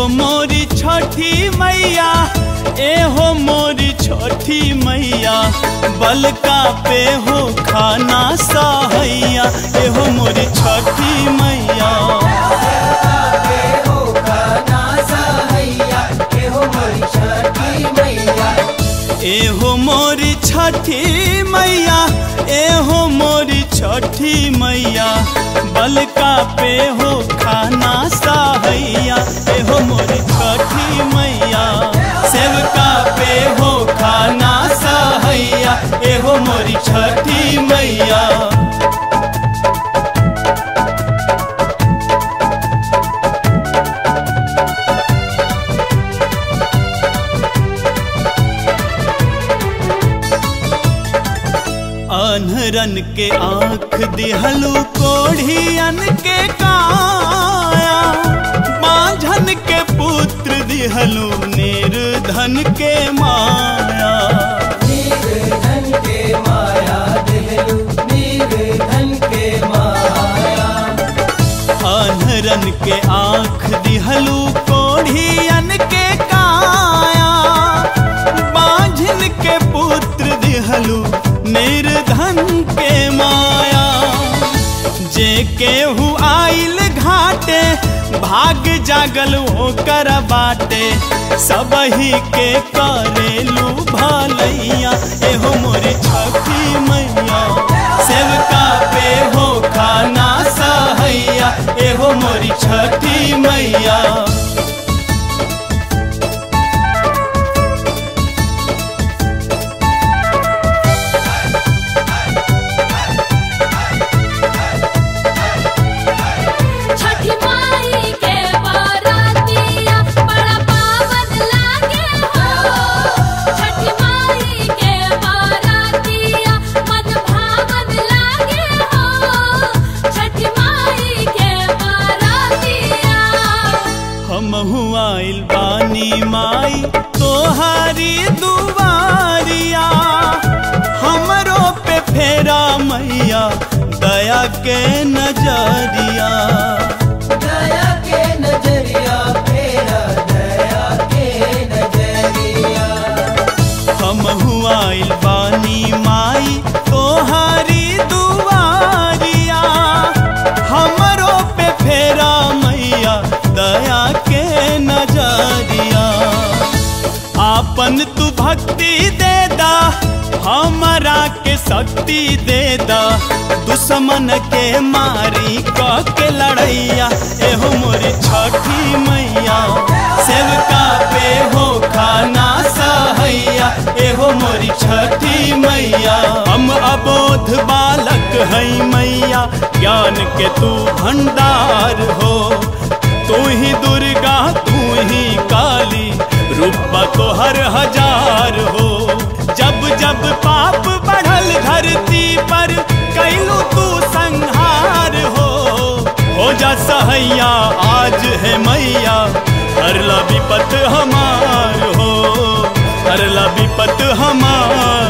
हो मोरी छठी मैया ए हो मोरी छठी मैया बलका पे हो खाना सहैया ए हो मोरी छठी मैया ए हो मोरी छठी मैया ए हो मोरी छठी मैया बलका पे हो खाना सहैया ए हो मोरी छठी मैया सेवका पे हो खाना सहैया ए हो मोरी छठी मैया अनहरन के आँख दिहलू कोढ़ियन के काया बाझन के पुत्र दिहलू निर्धन के माया अनहरन के आँख दिहलू कोढ़ियन के काया बाझन के पुत्र दिहलू निर्धन के माया जे केहू आइल घाटे भाग जागल ओकर बाटे सबही के करेलू भलैया एहो मोरे छठी मैया सेवका पे हो खाना सहैया एहो मोरी छठी मैया छठी माई के बारातिया बड़ा पावन लागे हो छठी माई के बारातिया मन भावन लागे हो छठी माई के बारातिया हम आइल बानी माई तोहारी दुआरिया हमरो पे फेरा मैया दया के नजरिया हम आइल बानी माई तोहारी दुआरिया हमरो पे फेरा मैया दया के नजरिया आपन तू भक्ति दे दा हमरा के शक्ति दे दा दुश्मन के मारी क के लड़ैया एहो मोरी छठी मैया सेवका पे हो खाना सहैया एहो मोरी छठी मैया हम अबोध बालक है मैया ज्ञान के तू भंडार हो तू ही दुर्गा तू ही काली रूपा तो हर हजार हो जब जब पाप बढ़ल धरती पर कैलू तू संहार हो हो जा सहैया आज है मैया हरला विपत हमार हो हरला विपत हमार